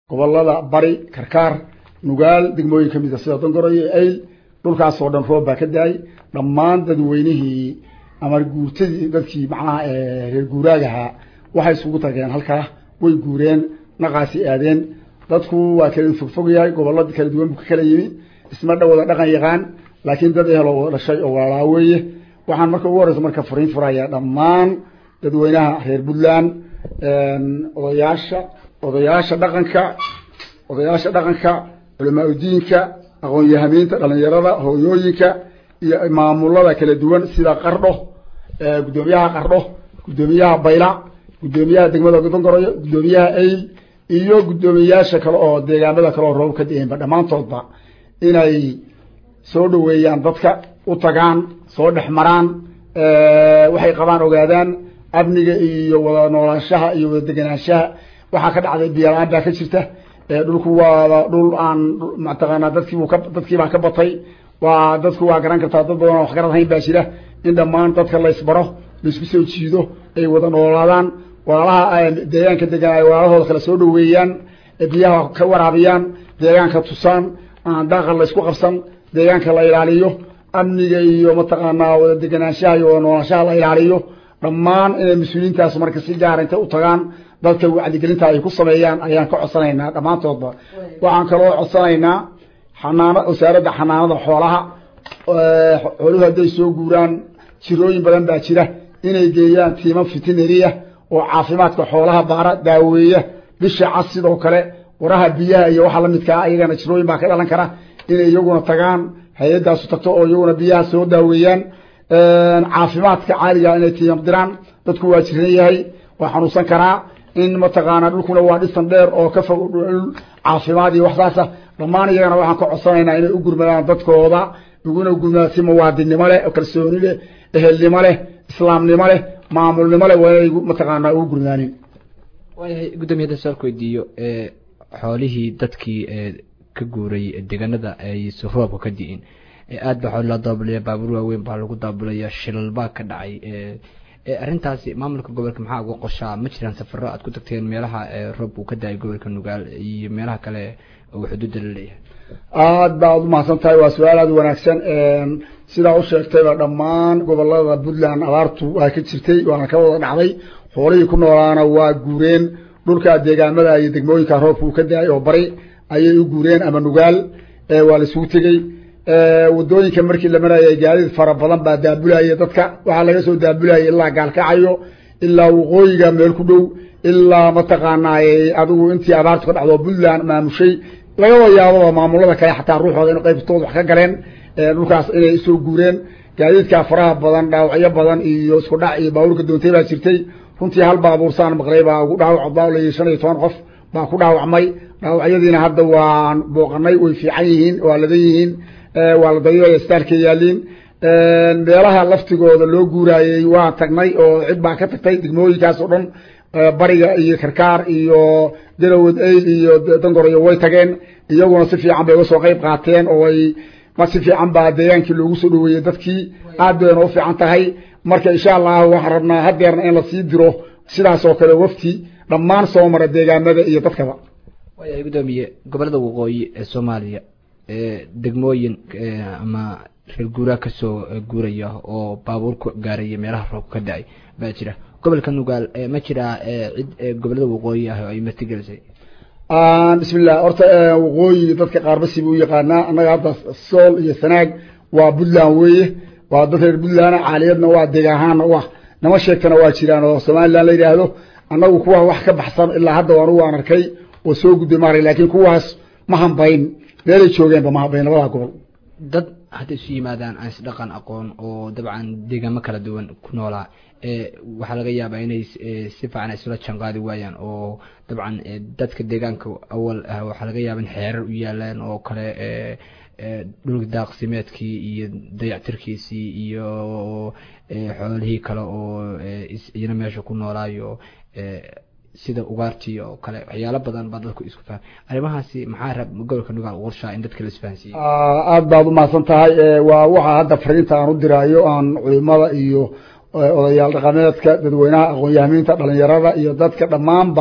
gobolada bari karkaar nugaal degmooyin kamid a sida dongoro iyo ayl dhulkaasoo dhan roob baa ka da-ay dhammaan dadweynihii ama guurtadii dadkii macnaha reer guuraagahaa waxay isugu tageen halkaa way guureen naqaasi aadeen dadku waa kala fogfog yahay gobolada kala duwan buu ka kala yimi isma dhawada dhaqan yaqaan laakiin dad ehel oo dhashay oo walaalaa weeye waxaan marka ugu horeysa marka furiin furaya dhammaan dadweynaha reer puntland odayaasha odayaasha dhaqanka odayaasha dhaqanka culamaa udiinka aqoon-yahamiinta dhalinyarada hooyooyinka iyo maamulada kala duwan sida qardho guddoomiyaha qardho guddoomiyaha bayla guddoomiyaha degmada dongoroyo guddoomiyaha ayl iyo guddoomiyayaasha kale oo deegaamada kale oo roob ka da-eenba dhammaantoodba inay soo dhaweeyaan dadka u tagaan soo dhex maraan waxay qabaan ogaadaan amniga iyo wada noolaanshaha iyo wada degenaanshaha waxaa ka dhacday biyola-aan baa ka jirta dhulku waa dhul aan mataqaanaa dadkiibu ka dadkiibaa ka batay waa dadku waa garan kartaa dad badan oo wax garad hayn baa jira in dhammaan dadka laysbaro laisku soo jiido ay wada noolaadaan walaalaha deegaanka degan ay walaalahooda kale soo dhaweeyaan biyaha ka waraabiyaan deegaanka tusaan aan daaqa laysku qabsan deegaanka la ilaaliyo amniga iyo mataqaanaa wada degenaanshaha iyo wada noolaanshaha la ilaaliyo dhammaan inay mas-uuliyiintaas marka si gaara intay u tagaan dadka wacdigelinta ay ku sameeyaan ayaan ka codsanaynaa dhammaantoodba waxaan kaloo codsanaynaa xanaana wasaaradda xanaanada xoolaha xooluhu hadday soo guuraan jirooyin badan baa jira inay geeyaan tiima fitineriya oo caafimaadka xoolaha baara daaweeya bisha cas sidoo kale waraha biyaha iyo waxa lamidkaa iyagana jirooyin baa ka dhalan kara inay iyaguna tagaan hay-adaasu tagto oo iyaguna biyaha soo daaweeyaan caafimaadka caaliga inay tiimam diraan dadku waa jiran yahay waa xanuunsan karaa in mataqaanaa dhulkuna waa dhisan dheer oo ka fog dhul caafimaad iyo waxsaasa dhammaan iyagana waxaan ka codsanaynaa inay u gurmadaan dadkooda iguna gurmadaan si muwaadinnimo leh kalsooni leh ehelnimo leh islaamnimo leh maamulnimo leh waa inay mataqaanaa ugu gurmadaanin waayahay guddoomiye hadda su-aal ku weydiiyo xoolihii dadkii ka guuray deegaanada ay roobka ka di'in aada baa xooli loo daabulaya baabuur waaweyn baa lagu daabulaya shilal baa ka dhacay arrintaasi maamulka gobolka maxaa uga qoshaa ma jiraan safaro aad ku tagteen meelaha roob uu ka da-ay gobolka nugaal iyo meelaha kale oo xuduudda la leeyahay aad ba ad umahadsan tahay waa su-aal aada wanaagsan sidaa u sheegtayba dhammaan gobolada puntland abaartu waa ka jirtay waana ka wada dhacday xoolihii ku noolaana waa guureen dhulka deegaamada iyo degmooyinka roobka uu ka da-ay oo bari ayay u guureen ama nugaal waa la isugu tegey wadooyinka markii la marayay gaadiid fara badan baa daabulaya dadka waxaa laga soo daabulaya ilaa gaalkacayo ilaa waqooyiga meel ku dhow ilaa mataqaanaa adigu intii abaartu ka dhacdo puntland maamushay lagaba yaababa maamulada kale xataa ruuxooda in qaybtooda wax ka galeen dhulkaas inay soo guureen gaadiidka faraha badan dhaawacyo badan iyo isku dhac iyo baabuurka doontay baa jirtay runtii hal baabuursaan maqlay baa ugu dhaawac baa shan iyo toban qof baa ku dhaawacmay dhaawacyadiina hadda waan booqanay way fiican yihiin waa ladan yihiin waa la dayo staalka yaaliin meelaha laftigooda loo guuraayey waa tagnay oo cid baa ka tagtay degmooyinkaas oo dhan bariga iyo karkaar iyo darawad ayl iyo dangoroyo way tageen iyaguna si fiican bay uga soo qeyb qaateen oo ay ma si fiican baa deegaankii loogu soo dhaweeyey dadkii aad bayna u fiican tahay marka insha allahu waxaan rabnaa hadeerna in lasii diro sidaas oo kale wafti dhammaan soo mara deegaamada iyo dadkaba waayahay guddoomiye gobolada waqooyi ee soomaaliya degmooyin ama reer guuraa kasoo guuraya oo baabuur ku gaaraya meelaha roobka ka da-ay baa jira gobolka nugaal ma jiraa cid gobolada waqooyi ah oo ay martigelisay bismillah horta waqooyi dadka qaarbasi buu yaqaanaa annaga hadda sool iyo sanaag waa puntland weeye waa dad reer puntland caaliyadna waa deegaanahaana u ah nama sheegtana waa jiraan oo somaliland la yidhaahdo annagu kuwa wax ka baxsan ilaa hadda anugu aan arkay oo soo gudbay maara laakiin kuwaas ma hambayn meelay joogeenba ma hambayn labada gobol dad hadday isu yimaadaan aan isdhaqan aqoon oo dabcan deegaamo kala duwan ku noolaa waxaa laga yaabaa inay si fiican isula janqaadi waayaan oo dabcan dadka deegaanka awal ah waxaa laga yaaba in xeerar u yaalaan oo kale dhulka daaqsimeedkii iyo dayactirkiisii iyo xoolihii kale oo iyana meesha ku noolaayo sida ugaartii oo kale waxyaalo badan baa dadku isku faham arrimahaasi maxaa rab gobolka nugaal u qorshaa in dadka la isfahansiiye aada baad umahadsan tahay waa waxaa hadda fariinta aan u diraayo aan culimada iyo odayaal dhaqameedka dadweynaha aqoon-yahamiinta dhalinyarada iyo dadka dhammaanba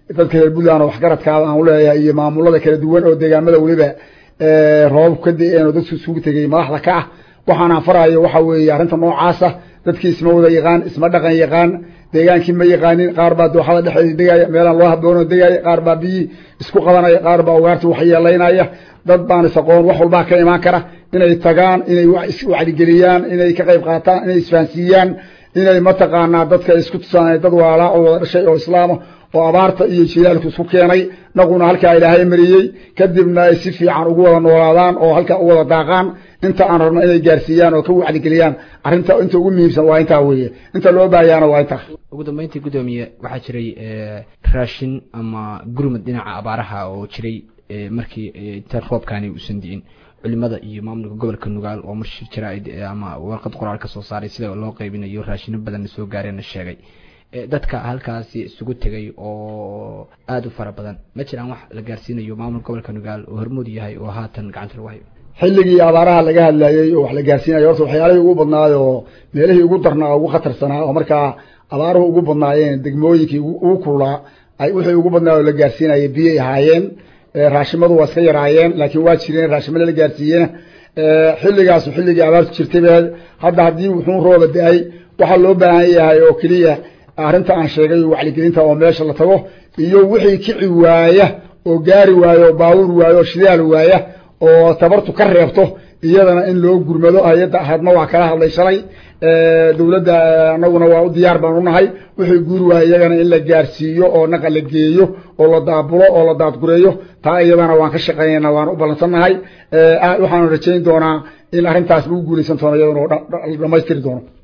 dadka reer puntland oo waxgaradkaada aan uleeyahay iyo maamulada kala duwan oo deegaamada weliba roobab ka da-een oo dadku isugu tegay madaxda ka ah waxaana farayo waxa weeye arrinta noocaasa dadkii isma wada yaqaan isma dhaqan yaqaan deegaankii ma yaqaanin qaar baa dooxada dhexdeeda degaya meelaan loo haboono degaya qaar baa biyii isku qabanaya qaar baa ugaarta waxyeelaynaya dad baan is aqoon wax walbaa ka imaan kara inay tagaan inay wacdigeliyaan inay ka qayb qaataan inay isfahansiiyaan inay mataqaanaa dadka isku tusaan dad waalaa oo wada dhashay oo islaama oo abaarta iyo jilaalku isku keenay naguna halkaa ilaahay mariyey kadibna ay si fiican ugu wada noolaadaan oo halkaa u wada daaqaan inta aan rabno inay gaarsiiyaan oo ka wacdigeliyaan arrinta inta ugu muhiimsan waa intaa weeye inta loo baahayaana waa intaa ugu dambeyntii guddoomiye waxaa jiray raashin ama gurmud dhinaca abaaraha oo jiray markii inta roobkaani uusan di'in culimada iyo maamulka gobolka nugaal oo marshir jaraa'id ama warqad qoraal ka soo saaray sida loo qaybinayo raashino badanna soo gaareenna sheegay dadka halkaasi isugu tegay oo aada u fara badan ma jiraan wax la gaarsiinayo maamulka gobolka nugaal oo hormood yahay oo haatan gacanta lagu hayo xilligii abaaraha laga hadlayey oo wax la gaarsiinayo horta waxyaalihii ugu badnaay oo meelihii ugu darnaa ugu khatarsanaa oo markaa abaaruhu ugu badnaayeen degmooyinkii ugu kululaa ay wixii ugu badnaa oo la gaarsiinaya biyay ahaayeen raashimadu waa iska yaraayeen laakiin waa jireen raashimada la gaarsiiyena xilligaasu xilligii abaartu jirtay ba hadda haddii wuxuu rooba da-ay waxaa loo baahan yahay oo keliya arrinta aan sheegay wacligelinta oo meesha la tago iyo wixii kici waaya oo gaari waayo oo baabuur waayo oo shidaal waaya oo tabartu ka reebto iyadana in loo gurmado hay-adda ahadma waa kala hadlay shalay dawladda anaguna waa u diyaar baan unahay wixii guuri waaya iyagana in la gaarsiiyo oo naqa la geeyo oo la daabulo oo la daadgureeyo taa iyadana waan ka shaqeynayna waan u ballansannahay waxaanu rajayn doonaa in arrintaas lagu guulaysan doono iyadana oo dhamaystiri doono